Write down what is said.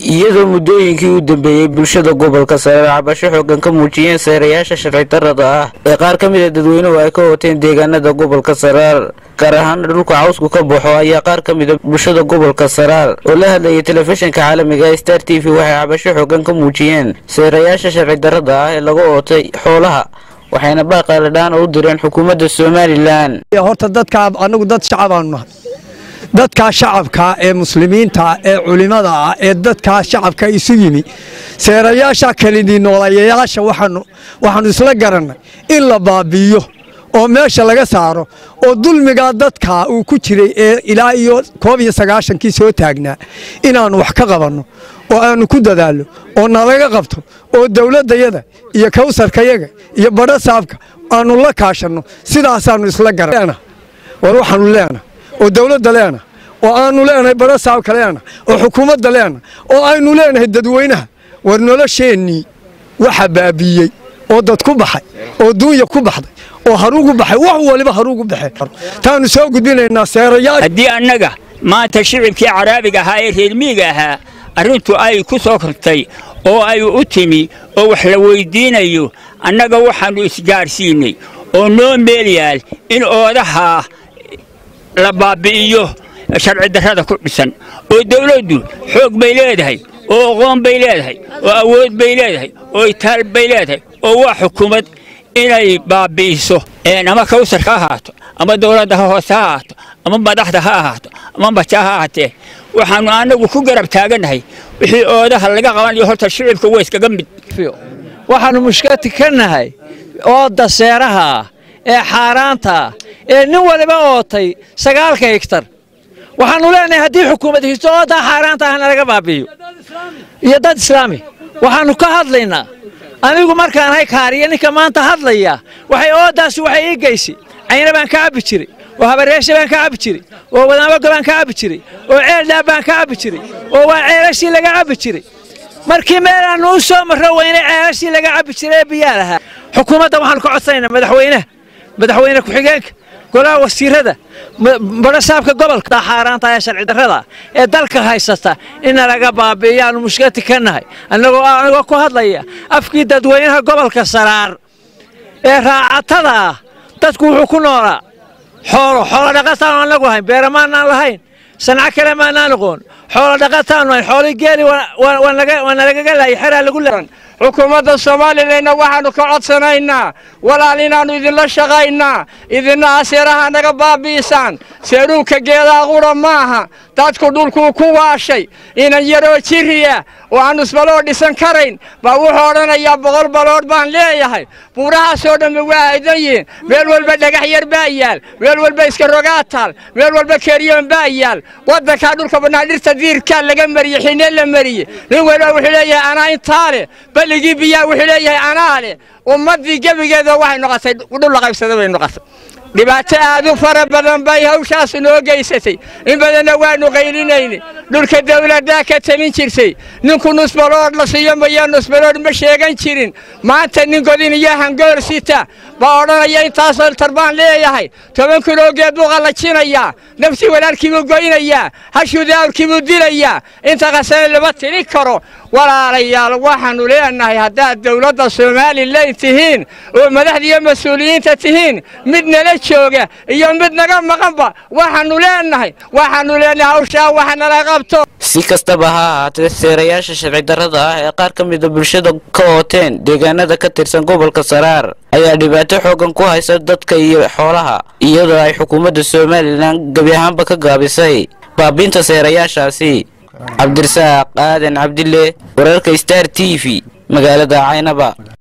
iyadoo muddooyinkii u dambeeyey bulshada gobolka sare cabasho xoogan ka muujiyeen seerayaasha sharci darrada ah ee qaar ka mid a dadweynuhu ay ka wateen deegaanada gobolka saraar gaar ahaana dhulka cawsku ka baxo ayaa qaar ka mid a bulshada gobolka saraar oo la hadlayay telefishinka caalamiga ee star t v waxay cabasho xoogan ka muujiyeen seerayaasha sharci darrada ah ee laga ootay xoolaha waxayna baaqaaladhaan u direen xukuumadda somalilan horta dadkaa anagu dad shacabaanu nahay dadkaa shacabkaa ee muslimiinta ee culimada ah ee dadkaa shacabka isu yimi seerayaasha kelidii noolayayaasha waxaanu isla garannay in la baabi'iyo oo meesha laga saaro oo dulmigaa dadkaa uu ku jiray ee ilaa iyo koob iyo sagaashankii soo taagnaa inaannu wax ka qabanno oo aannu ku dadaallo oo nalaga qabto oo dawladdayada iyo kawsarkayaga iyo badho saabka aannu la kaashanno sidaasaannu isla garan war waxaannu leenahay oo dawladda leenahay oo aannu leenahay badho saabka leenahay oo xukuumadda leenahay oo aynu leenahay dadweynaha war nolosheennii waxa baabiiyey oo dad ku baxay oo duunya ku baxday oo haruugu baxay wax waliba haruugu baxeen taanu soo gudbinaynaa seerayaal haddii annaga maanta shicibkii caraabiga ahaa ee reermiiga ahaa arrintu ay ku soo kortay oo ay u timi oo wax la weyddiinayo annaga waxaannu isgaadhsiinnay oo noo meel yaal in oodahaa la baabbi'iyo sharci darrada ku dhisan oo dawladdu xoog bay leedahay oo aqoon bay leedahay oo awood bay leedahay oo itaal bay leedahay oo waa xukuumad inay baabbi'iso ama kawsarka ha ahaato ama dawladda ha hoose ha ahaato ama madaxda ha ahaato ama baja ha ahaatee waxaannu annagu ku garab taagannahay wixii oodaha laga qabanayo horta shicibka waa iskaga mid waxaannu mushkati ka nahay ooda seeraha ah ee xaaraanta ah ee nin waliba ootay sagaalka higtar waxaannu leenahay haddii xukuumad histo oodaa xaaraanta ahna laga baabi'iyo iyo dad islaami waxaannu ka hadlaynaa anigu markaan hay kaariya ninka maanta hadlaya waxay oodaasi waxay ii geysi cayna baan ka cabbi jiray oo habareesha baan ka cabbi jiray oo wadaamago baan ka cabbi jiray oo ceeldhaab baan ka cabbi jiray oo waa ceelashii laga cabbi jiray markii meelaannu u soo marro weyne ceelashii laga cabbi jiray ee biyaa lahaa xukuumadda waxaannu ka codsanaynaa madaxweynaha madaxweyne ku-xigeenka golaha wasiirada badho saabka gobolka xaaraanta ee sharci darrada ee dalka haysata inna laga baabi'iyaannu mushkati ka nahay annagoo anigoo ku hadlaya afkii dadweynaha gobolka saraar ee raacatada ah dadku wuxuu ku noolaa xoolo xoolo dhaqataanu annagu lahayn beera maanaan lahayn sanco kale maanaan aqoon xoolo dhaqataanu lahayn xoolii geeli waa nalagaga laayay xeraa lagu leeran xukuumadda soomalilanna waxaannu ka codsanaynaa walaal inaannu idinla shaqaynaa idinna aseeraha naga baabi'isaan seeruubka geedaa qura maaha dadku dhulkuu ku waashay inan yaroo jiriya oo aan nusbaloo dhisan karayn baa wuxuu odhanayaa boqol baloodh baan leeyahay buurahaasoo dhammi waa aydan yihiin meel walba dhagax yar baa yaal meel walba iska rogaa taal meel walba keeriyoon baa yaal waddankaa dhulka bannaan dhirta diirkaa laga mariyey xinee la mariyey nin waliba wuxuu leeyahay anaa intaa leh balligii biyaa wuxuu leeyahay anaa leh ummaddii gebigeeda waxay noqotay dhul la qaybsada bay noqotay dhibaato aad u fara badan bay hawshaas noo geysatay in badanna waannu qaylinayni dhulka dawladdaa ka talin jirtay ninku nusbaloodh la siiyo maya nusbaloodh ma sheegan jirin maanta nin godin iyo hangoor sita baa odhanaya intaasoo tarbaan leeyahay toban kiloo geed buu qallajinayaa naftii walaalkii buu goynayaa hashuu daawrkii buu dilayaa inta qasane lama tiri karo walaalayaal waxaannu leenahay haddaad dawladda somalilan tihiin oo madaxda iyo mas-uuliyiinta tihiin mid nala jooga iyo mid naga maqanba waxaannu leenahay waxaannu leenahay hawshaa wax nala qabto si kastaba ha ahaatee seerayaasha sharci darrada ah ee qaar ka mida bulshada ka ooteen deegaanada ka tirsan gobolka saraar ayaa dhibaato xoogan ku haysa dadka iyo xoolaha iyadoo ay xukuumadda somalilan gebi ahaanba ka gaabisay baabiinta seerayaashaasi cabdirasaaq aadan cabdille wararka star t v magaalada caynaba